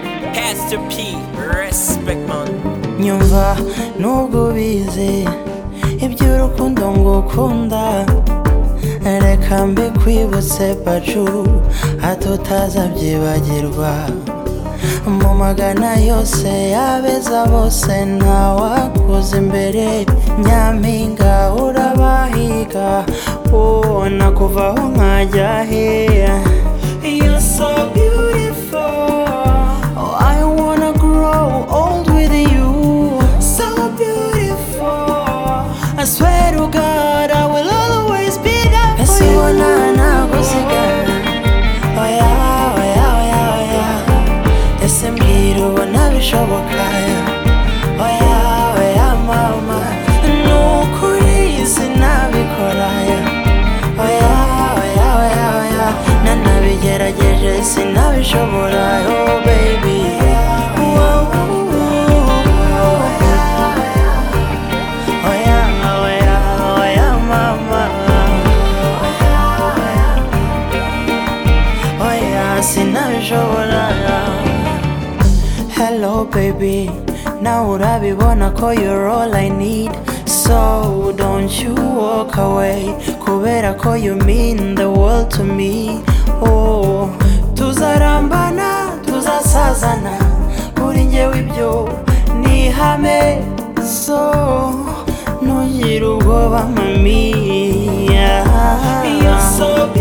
Mr. P, respect man. nyumva nubwo ubizi iby'urukundo ngo ukunda reka mbikwibutse pacu hato utazabyibagirwa mu magana yose y'abeza bose ntawakuza imbere nyampinga urabahiga wowe nakuvaho nkajya he You're so beautiful. I wanna grow old with you. So beautiful. I swear to God, I will always be there for you. oya oya oya oya. Ese mbwira ubona bishoboka. Oya oya mama. Ni ukuri sinabikora. Oya, oya, oya, oya Nanabigerageje sinabishobora Oh baby Wow, oya, oya, oya, oya, mama Oya, sinabishobora Hello baby Now urabibona ko you're all I need So don't you walk away Kubera ko you mean the world to me Oh Tuzarambana, tuzasazana Kuri njyewe ibyo ni ihame So Ntugire ubwoba mami yeah. You're so